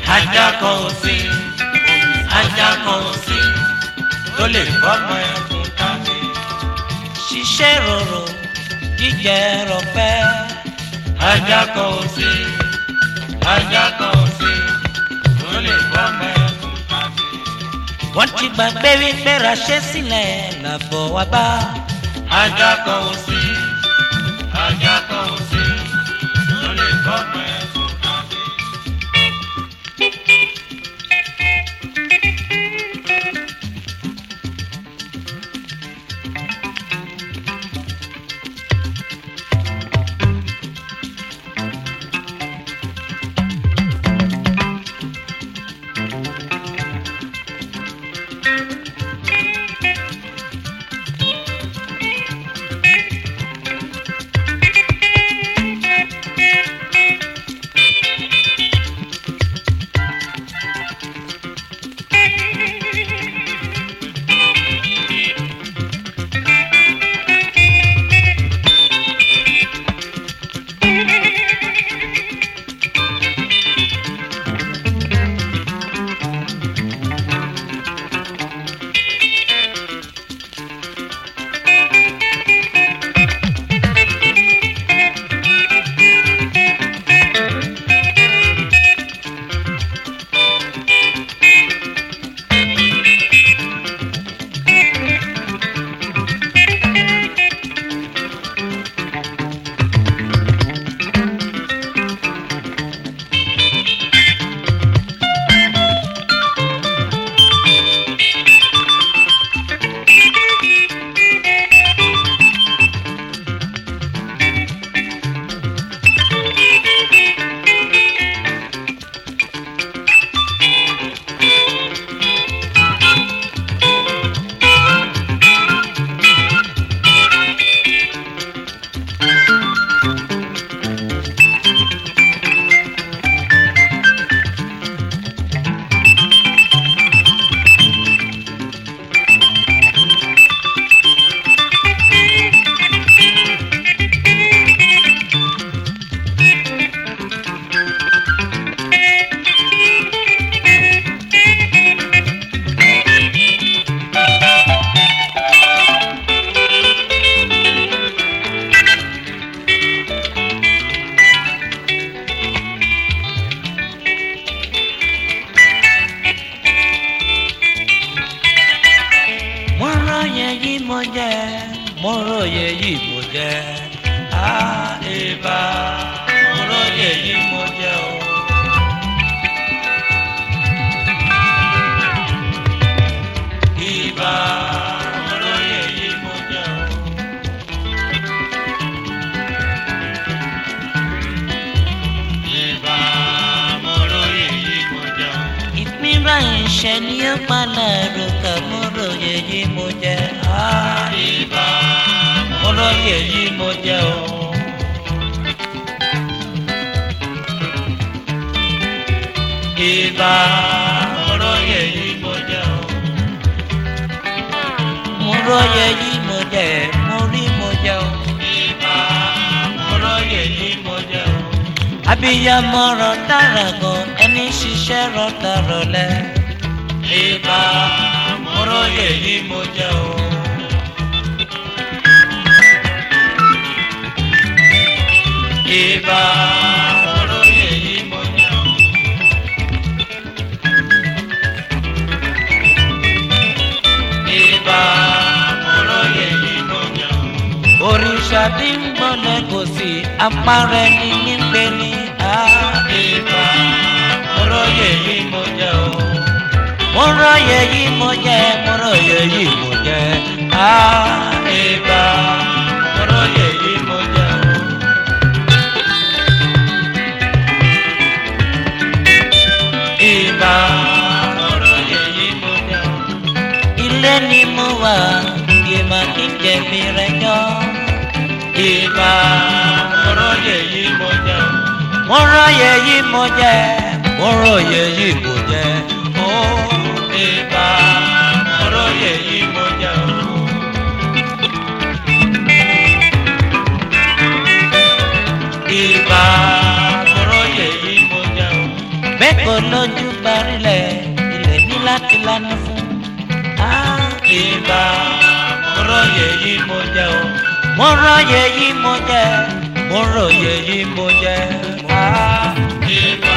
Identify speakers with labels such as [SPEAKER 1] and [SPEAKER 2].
[SPEAKER 1] ajá kan ò sí ajá kan ò sí tó lè fọmọ ẹkùn tàbí.
[SPEAKER 2] ṣiṣẹ́ rorò jíjẹ rọpẹ́
[SPEAKER 1] ajá kan ò sí ajá kan ò sí tó lè fọmọ ẹkùn tàbí.
[SPEAKER 2] wọ́n ti gbàgbé wípé raṣẹ́ sílẹ̀ làbọ̀ wá bá
[SPEAKER 1] ajá kan ò sí ajá kan ò sí tó lè fọmọ ẹkùn tàbí.
[SPEAKER 2] mo róye yìí mo jẹ mo róye yìí mo jẹ á
[SPEAKER 1] Ìbà mo róye yìí mo jẹ́ o. Ìbà mo róye yìí mo jẹ́ o. Ìbà mo róye yìí mo jẹ́ o.
[SPEAKER 2] ìpín báyìí ṣe ni ó padà rògbà mo róye yìí mo jẹ á
[SPEAKER 1] Ìbà
[SPEAKER 2] mo róye yìí mo jẹ o.
[SPEAKER 1] Ìbà mo róye yìí mo jẹ́ o.
[SPEAKER 2] mo róye yìí mo jẹ mo rí mo jẹ o.
[SPEAKER 1] Ìbà mo róye yìí mo jẹ́ o.
[SPEAKER 2] abiyamọ rọ dára gan ẹni ṣiṣẹ́ rọ dàrọ lẹ.
[SPEAKER 1] Ìbà mo róye yìí mo jẹ́ o. Ìbà mo róye yìí mo jẹ́ o. Ìbà mo róye yìí mo jẹ́ o.
[SPEAKER 2] òrìṣà tí ń gbọ́lẹ̀ kò sí apárẹ́ ní nígbẹ́ ní á.
[SPEAKER 1] Ìbà mo róye yìí mo jẹ́ o.
[SPEAKER 2] mo róye yìí mo jẹ mo róye yìí mo jẹ á.
[SPEAKER 1] Ìbà mo róye yìí mo jẹ́ o. Ìbà mo róye yìí mo jẹ́ o.
[SPEAKER 2] ilé ni mo wà ìmọ̀ kí n jẹ̀bi rẹ̀ jọ.
[SPEAKER 1] Ìbà mo róye yìí mo jẹ́ o.
[SPEAKER 2] mo róye yìí mo jẹ mo róye yìí mo jẹ ó.
[SPEAKER 1] Ìbà mo róye yìí mo jẹ́ o. Ìbà mo róye yìí mo jẹ́ o.
[SPEAKER 2] bẹ́ẹ̀ kò lójú láti lánàá fún. Ah,
[SPEAKER 1] ìbà mo róye yìí mo jẹ o.
[SPEAKER 2] mo róye yìí mo jẹ mo róye yìí mo jẹ. Ah,
[SPEAKER 1] ìbà